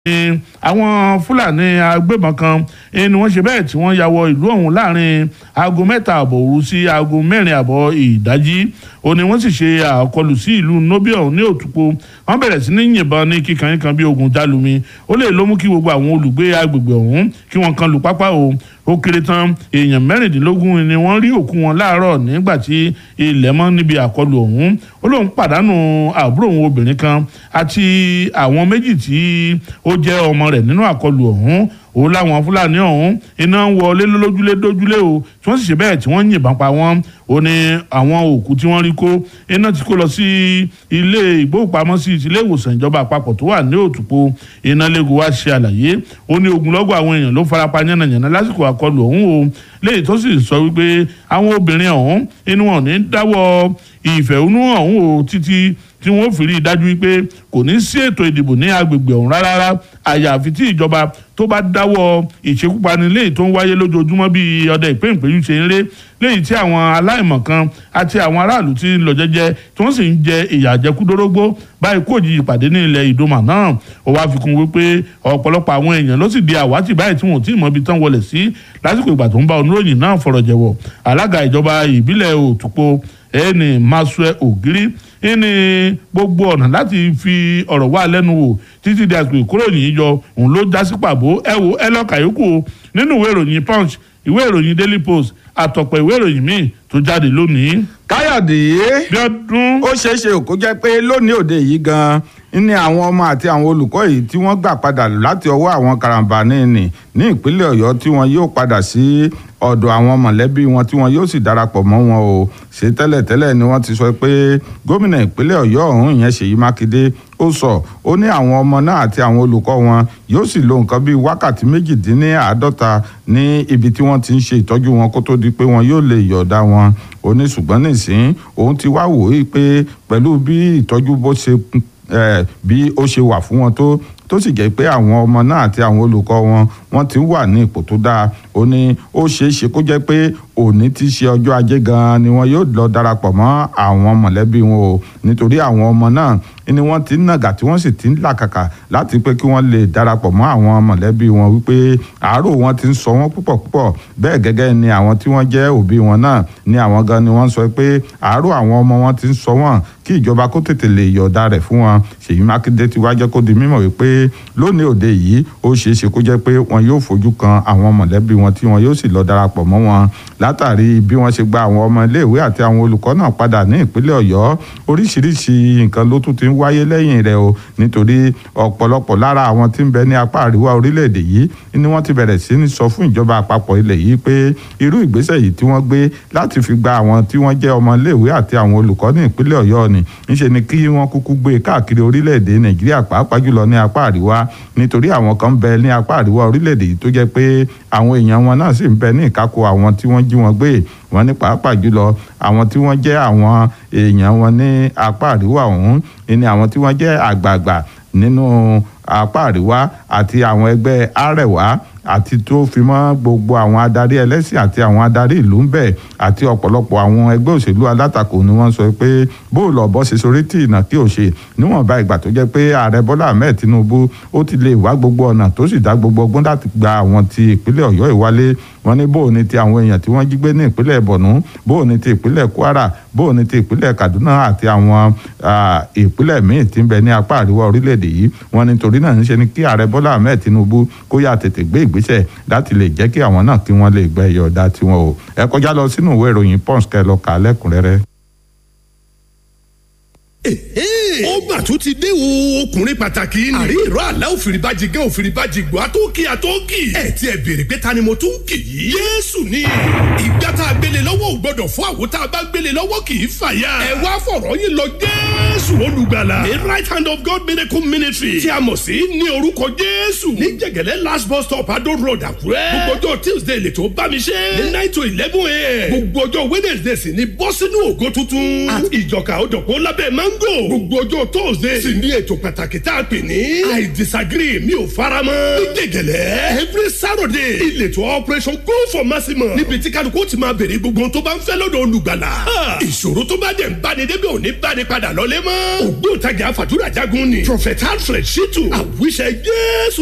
ni àwọn fúlàní agbébọn kan eh, ni wọ́n ṣe bẹ́ẹ̀ tí wọ́n ya wọ ìlú ọ̀hún láàrin aago mẹ́ta àbọ̀ òru sí aago mẹ́rin àbọ̀ ìdájí ó ní wọ́n sì ṣe àkọlù sí ìlú nobi ọ̀hún ní òtúpo wọ́n bẹ̀rẹ̀ sí ní yìnbọn ní kíkan kan bí ogun jálumi ó lè ló mú kí gbogbo àwọn olùgbé agbègbè ọ̀hún kí wọ́n kan lù pápá o ó kéré tán èèyàn mẹ́rìndínlógún ni wọ́n rí òkú wọn láàárọ̀ nígbà tí ilẹ̀ mọ́ níbi àkọlù ọ̀hún ó lóun pàdánù àbúrò òun obìnrin kan àti àwọn méjì tí ó jẹ́ ọmọ rẹ̀ nínú àkọlù ọ̀hún ó láwọn fúlàní ọ̀hún iná ń wọlé lójúlé dójúlé o tí wọ́n sì ṣe bẹ́ẹ̀ tí wọ́n yìnbọn pa wọ́n ó ní àwọn òkú tí wọ́n rí kó iná ti kó lọ sí ilé ìgbóhùnpamọ́sí ilé ìwòsàn ìjọba àpapọ̀ tó wà ní òtúpo iná lẹ́gùn wá ṣe àlàyé ó ní ogunlọ́gọ̀ àwọn èèyàn ló farapa yánnayànna lásìkò àkọlù ọ̀hún o léyìí tó sì sọ wípé àwọn obìnrin ọ̀hún inú wọn ní dáwọ́ ìfẹ̀hónú ọ̀hún o títí tí wọ́n fi rí i dájú wípé kò ní sí ètò ìdìbò ní agbègbè ọ̀hún rárá àyàfi tí ìjọba tó bá dáwọ́ ìṣekúpani léyìí tó ń wáyé lójoojúmọ́ bíi ọdẹ ìpéǹpéjú ṣe ń ré léyìí tí àwọn aláìmọ̀kan àti àwọn aráàlú ti ń lọ jẹ́jẹ́ tí wọ́n sì ń jẹ ìyà àjẹkúdórógbó báyìí kò jí ìpàdé ní ilẹ̀ ìdòmà náà ó wá fi kún wípé ọ̀pọ̀lọpọ̀ àwọn èèyàn ló sì di àwátì báyìí tí wọn ò tí ì mọ ibi tán wọlé sí lásìkò ìgbà tó ń bá oníròyìn náà fọ̀rọ̀ jẹ̀wọ̀ alága ìjọba ìbílẹ̀ òtúpo ẹni masue ògiri ní gbogbo ọ̀nà láti fi ọ̀rọ̀ wá lẹ́nu wò títí di àsìkò ìkóròyìn yọ òun ló já sí pàbó ẹ wo ẹ lọ́ọ́ kàyókù nínú ìwé ìròyìn punch ìwé ìròyìn daily post àtọ̀pọ̀ ìwé ìròyìn míì tó jáde lónìí. káyọ̀dé bí ọdún. ó ṣeé ṣe kó jẹ́ pé lónìí òde yìí gan-an ní àwọn ọmọ àti àwọn olùkọ́ yìí tí wọ́n gbà padà láti ọwọ́ àwọn karambani nì ní ìpínlẹ̀ ọ̀yọ́ tí wọ́n yóò padà sí ọ̀dọ̀ àwọn mọ̀lẹ́bí wọn tí wọ́n yóò sì darapọ̀ mọ́ wọn o ṣe tẹ́lẹ̀tẹ́lẹ̀ ni wọ́n ti sọ pé gómìnà ìpínlẹ̀ ọ̀yọ́ ọ̀hún ìyẹn ṣèyí mákindé ó sọ ó ní àwọn ọmọ náà àti àwọn olùkọ́ wọn yóò sì lo nǹkan bíi wákàtí méjìdínláàádọ́ta ní ibi tí wọ́n ti ń ṣe ìtọ́jú wọn kó tó di pé wọn yóò lè yọ̀ọ̀dá wọn ó ní ṣùgbọ́n nísìn òun ti wá wò ó pé pẹ̀lú bí ìtọ́jú bó ṣe bí ó ṣe wà fún wọn tó tó sì jẹ́ pé àwọn ọmọ náà àti àwọn olùkọ́ wọn wọ́n ti wà ní ipò tó dáa ó ní ó ṣeé ṣe kó jẹ́ pé òní ti ṣe ọjọ́ ajé gan-an ni wọn yóò lọ darapọ̀ mọ́ àwọn mọ̀lẹ́bí wọn o nítorí àwọn ọmọ náà ni wọ́n ti ń nàgà tí wọ́n sì ti ń làkàkà láti pé kí wọ́n lè darapọ̀ mọ́ àwọn mọ̀lẹ́bí wọn wípé àárò wọn ti ń sọ wọ́n púpọ̀ púpọ̀ bẹ́ẹ̀ gẹ́gẹ́ ni àwọn tí wọ́n jẹ́ òbí wọn náà ni àwọn gan ni wọ́n sọ pé àárò àwọn ọmọ wọn ti ń sọ wọ́n kí ìjọba kó tètè lè yọ̀ọ̀da rẹ̀ fún wọn ṣèyí mákindé ti wá jẹ́ kó di mímọ̀ wípé lónìí òde yìí ó ṣeé ṣe kó jẹ́ pé wọn yóò fojú kan àwọn mọ̀lẹ́bí wọn tí wọn yóò sì lọ darapọ̀ mọ́ wọn látàrí bí wọ́n ṣe gba àwọn ọmọ iléèwé àti àwọn olùkọ́ náà padà ní ìpínlẹ̀ ọ̀yọ́ oríṣiríṣi nǹkan ló tún ti ń wáyé lẹ́yìn rẹ̀ o nítorí ọ̀pọ̀lọpọ̀ lára àwọn tí ń bẹ ní apá àríwá orílẹ̀-èdè yìí ni wọ́n ti bẹ̀rẹ̀ sí ní sọ fún ìjọba àpapọ̀ ilẹ̀ yìí pé irú ìgbésẹ̀ yìí tí wọ́n gbé láti fi gba àwọn tí wọ́n jẹ́ ọmọ iléèwé àti àwọn olùkọ́ ní ìpínlẹ̀ ọ̀yọ́ ni ńṣe ni kí wọ́n kúkú gbé káàkiri orílẹ̀-èdè nàìjíríà pàápàá jùlọ ní apá àríwá nítorí àwọn kan ń bẹ ní apá àríwá orílẹ̀-èdè yìí tó jẹ́ pé àwọn èèyàn wọn náà sì ń bẹ ní ìkákò àwọn tí wọ́n jí wọn gbé wọn ní pàápàá jùlọ àwọn tí wọ́n jẹ́ àwọn èèyàn wọn ní apá àríwá ọ̀hún ni àwọn tí wọ́n jẹ́ àgbààgbà nínú apá àríwá àti àwọn ẹgbẹ́ àrẹ̀wá àti tó fi mọ́ gbogbo àwọn adarí ẹlẹ́sìn àti àwọn adarí ìlú ń bẹ̀ àti ọ̀pọ̀lọpọ̀ àwọn ẹgbẹ́ òṣèlú alátakò ni wọ́n sọ pé bóòlù ọ̀bọ ṣe sorí tí ìnà kí ò ṣe níwọ̀nba ìgbà tó jẹ́ pé ààrẹ bọ́lá ahmed tinubu ó ti lè wá gbogbo ọ̀nà tó sì dá gbogbo ọgbọ́n láti gba àwọn ti ìpínlẹ̀ ọ̀yọ́ ìwálé wọn ní bóò ni ti àwọn èèyàn tí wọ́n jí gbé ní ìpínlẹ̀ borno bóò ni ti ìpínlẹ̀ kwara bóò ni ti ìpínlẹ̀ kaduna àti àwọn ìpínlẹ̀ míì tí ń bẹ ní apá àríwá orílẹ̀-èdè yìí wọn nítorí náà ń ṣe ni kí ààrẹ bọ́lá ahmed tinubu kó yà tètè gbé ìgbésẹ̀ láti lè jẹ́ kí àwọn náà kí wọ́n lè gbẹ ìyọ̀dá tiwọn o ẹ kọjá lọ sínú ìwé ìròyìn punch kẹ́ lọ kà á lẹ́kùnrẹ́rẹ́ ó mà tún ti dé o ọkùnrin pàtàkì ni. àrí ìró àlá òfìrìbàjì gẹ́ òfìrìbàjì gbọ́ àtọ́kì àtọ́kì. ẹ ti ẹ béèrè pé ta ni mo tún kì í. yéésù ni ìgbà tá a gbélé lọ́wọ́ ò gbọ́dọ̀ fún àwo tá a bá gbélé lọ́wọ́ kì í fàya. ẹ wá fọ̀rọ̀ yín lọ jésù olùgbàlà. the right hand of God miracle ministry tí a mọ̀ sí ní orúkọ jésù. ní jẹ̀gẹ̀lẹ́ last bus stop adó road àkúrẹ́. gbogbo ọjọ́ tuesday lè tó bá mi ṣe. ní nine to eleven a.m. gbogbo ọjọ́ wednesday sì ni bọ́ sínú ògo tuntun. àti ìjọka òjọ̀kọ́ lábẹ́ mango. gbogbo ọjọ́ thursday sì ní ètò pàtàkì tá a pè ní i disagree mi ò faramọ́ ní gègèlè every saturday ìletò operation go for maximum níbi tí kálukú ti máa béèrè gbogbo ohun tó bá ń fẹ́ lọ́dọ̀ olùgbàlà ìṣòro tó bá dẹ̀ ń báni débi ò ní báni padà lọ́lé mọ́ ògbóǹtagì àfàdúrà jagun ni prophet alfred shitu àwíṣẹ jésù